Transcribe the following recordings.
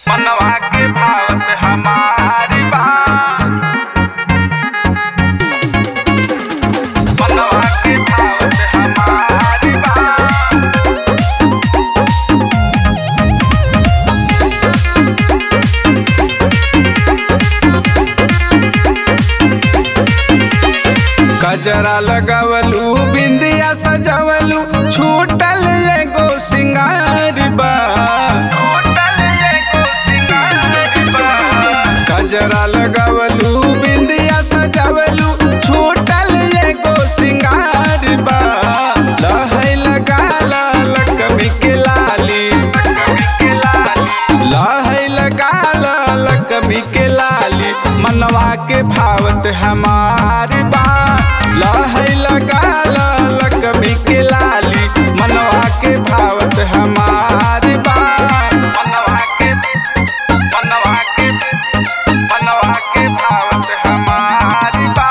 मनवा के भावत हमारी बा मनवा के भावत हमारी बा गजरा लगवलू बिंदिया सजवलू छूटल एगो सिंगार बा गजरा लगवलू बिंदिया सजवलू छूटल एगो सिंगार बा लहै लगा लकमी के लाली लहै लगा लकमी के लाली मनवा के भावत हमारी बा लहै लगा लकमी के लाली मनवा के भावत हमारी बा मनवा के मनवा के मनवा के भावत हमारी बा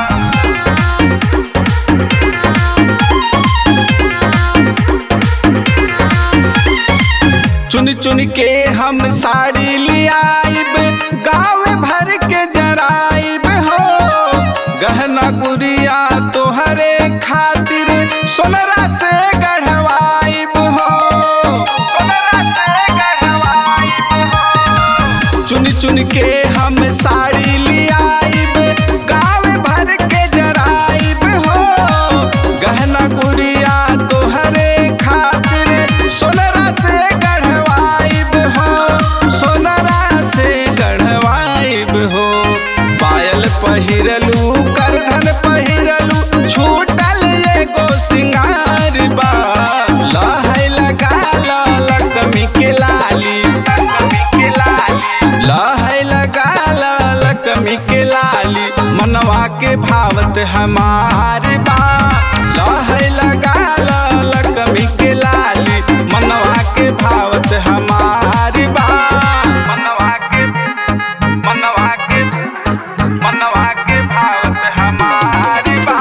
चुन चुन के हम साड़ी लियाइब गाँव भर के जराइब हो गहना गुड़िया तोहरे खातिर सोनरा से गढ़वाइब हो सोनरा से गढ़वाइब हो चुन चुन के हम साड़ी लियाइब गाँव भर के जराइब हो गहना गुड़िया तोहरे खातिर सोनरा से गढ़वाइब हो सोनरा से गढ़वाइब हो पायल पहिरलू करधन पहिरलू छूटल एगो सिंगार बा लहै लगा लकमी के लाली लहै लगा लकमी के लाली मनवा के भावत हमार बा लहै लगा लकमी के लाली मनवा के भावत हमार बा मनवा के मनवा के मनवा के भावत हमार बा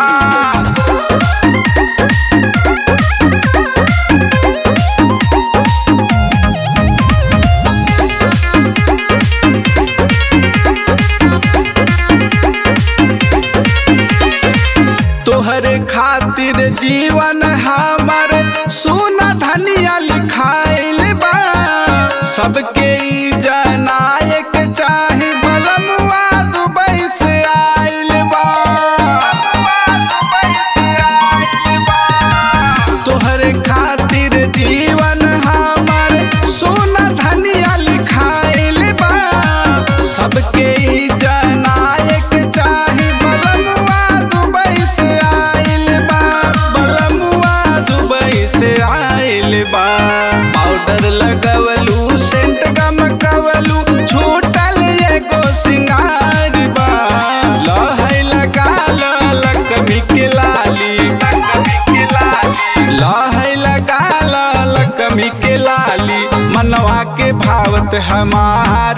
तोहरे खातिर जीवन हमर सोना धनिया लिखाइल बा सबके ई जनायक चाहे बलमुआ दुबई से आइल बा तोहरे खातिर जीवन हमर सोना धनिया लिखाइल बा सबके ई जनायक चाहे बलमुआ दुबई से आइल बा बलमुआ दुबई से आइल बा पाउडर लगवलू सेंट गमकवलू छूटल एगो सिंगार बा लहै लगा लकमी के लाली लहै लगा लकमी के लाली मनवा के भावत हमार